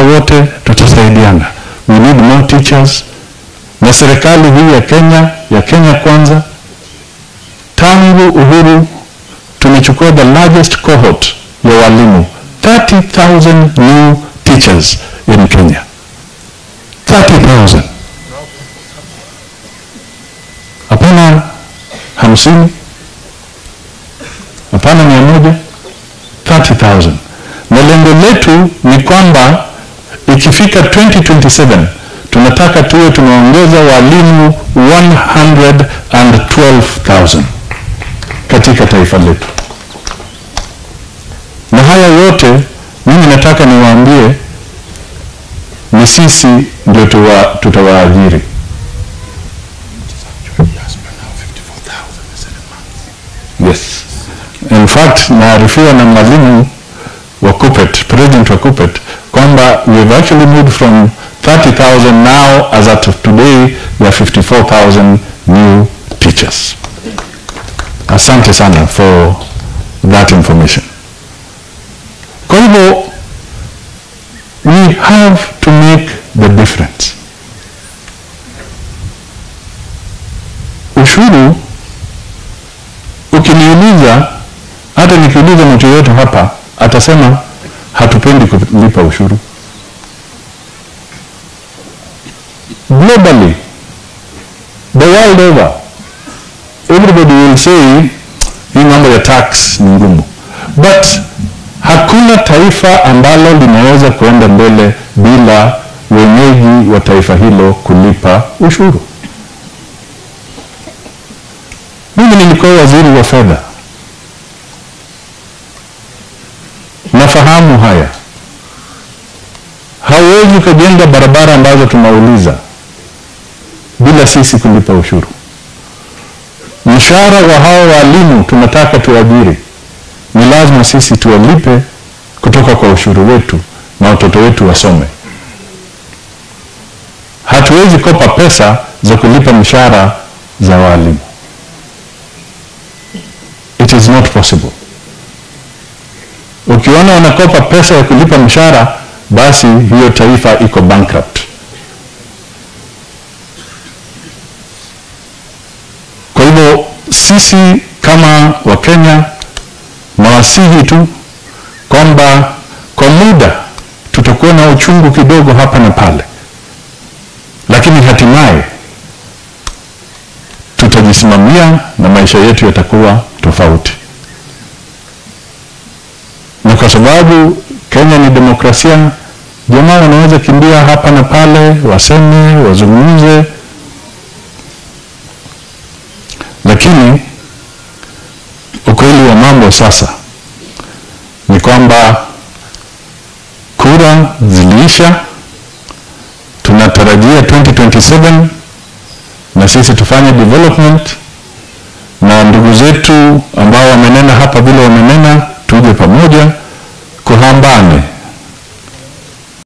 wote tutasaidiana. We need more teachers. Na serikali hii ya Kenya, ya Kenya Kwanza, tangu uhuru tumechukua the largest cohort ya walimu 30,000 new teachers in Kenya 30,000 hapana hamsini hapana mia moja 30,000 na lengo letu ni kwamba ikifika 2027 tunataka tuwe tumeongeza walimu 112,000 katika taifa letu na haya yote mimi nataka niwaambie ni sisi ndio tuwa- tutawaajiri yes in fact naarifiwa na mwalimu wa Kupet, president wa Kupet kwamba we've actually moved from 30,000 now as at today we are 54,000 new teachers asante sana for that information kwa hivyo we have to make the difference ushuru ukiniuliza hata nikiuliza mtu yoyote hapa atasema hatupendi kulipa ushuru globally the world over everybody will say hii mambo ya tax ni ngumu but hakuna taifa ambalo linaweza kuenda mbele bila wenyeji wa taifa hilo kulipa ushuru mimi nilikuwa waziri wa fedha nafahamu haya hauwezi ukajenga barabara ambazo tunauliza bila sisi kulipa ushuru mshahara wa hao walimu tunataka tuajiri ni lazima sisi tuwalipe kutoka kwa ushuru wetu na watoto wetu wasome hatuwezi kopa pesa za kulipa mshahara za walimu it is not possible ukiona wanakopa pesa ya kulipa mshahara basi hiyo taifa iko bankrupt kwa hivyo sisi kama wakenya nawasihi tu kwamba kwa muda tutakuwa na uchungu kidogo hapa na pale lakini hatimaye tutajisimamia na maisha yetu yatakuwa tofauti na kwa sababu Kenya ni demokrasia, jamaa wanaweza kimbia hapa na pale, waseme, wazungumze, lakini ukweli wa mambo sasa ni kwamba kura ziliisha, tunatarajia 2027 na sisi tufanye development na ndugu zetu ambao wamenena hapa vile wamenena, tuje pamoja kuhambane